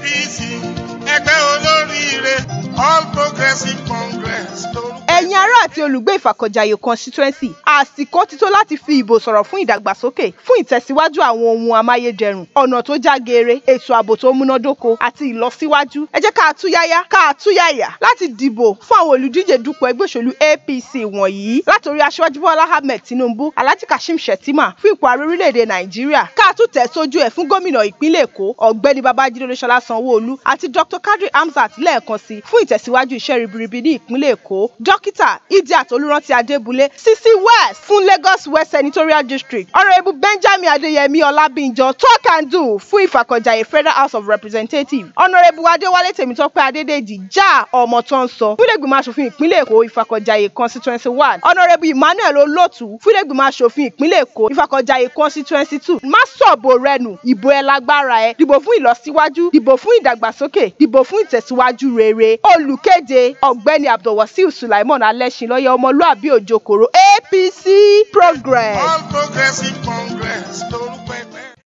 apc ẹgbẹ́ olóríire all progressive congress lórúkọ. ẹ̀yin ará àti olùgbé ìfàkọ̀jàyè constituency àsìkò ti tó láti fi ìbò sọ̀rọ̀ fún ìdàgbàsókè fún ìtẹ̀síwájú àwọn ohun amáyédẹrùn ọ̀nà tó já geere ètò ààbò tó múnádóko àti ìlọsíwájú ẹ jẹ́ ká túyáyá ká túyàyà láti dìbò fún àwọn olùdíje dupò ẹgbẹ́ òṣèlú apc wọ̀nyí látòrí aṣíwájú bọ́lá ahmed tinubu alhaji kashim shettima fún ipò ààrẹ orílẹ̀-èdè nàìjíríà ká tún tẹ̀ sójú ẹ̀ fún gómìnà ìpínlẹ̀ èkó ọ̀gbẹ́ni babájídé olúṣọlá sanwó-olú àti dr kadri hamzat lẹ́ẹ̀kan sí fún ìtẹ̀síwájú iṣẹ́ ribiribi ní ìpínlẹ̀ èkó dókítà idiat olùrántí adébúlé sisi west fún lagos west senatorial district honourable benjamin adeyemi ọlábíńjọ talk and do fún ìfàkọ̀jàyè federal house of representatives honourable adéwálé tèmítọ́pẹ́ adédèjì já ọmọ tó ń sọ fúnlẹ̀gbìmọ̀ asòfin ìpínlẹ̀ èkó ìfàkọ̀jàyè constituency one honourable emmanuel olótù fúnlẹ̀gbìmọ̀ asòfin ìpínlẹ̀ èkó ìfàkọ̀jàyè constituency two má sọ̀bù rẹnu ìbò ẹ lágbára ẹ dìbò fún ìlọsíwájú dìbò fún ìdàgbàsókè dìbò fún ìtẹ̀síwájú rere olùkéde ọ̀gbẹ́ni abdulwasiu sulaiman alẹ́sìnlọ́yẹ ọmọlúàbí òjòkòrò apc progress. all progressive congress lórúkọ.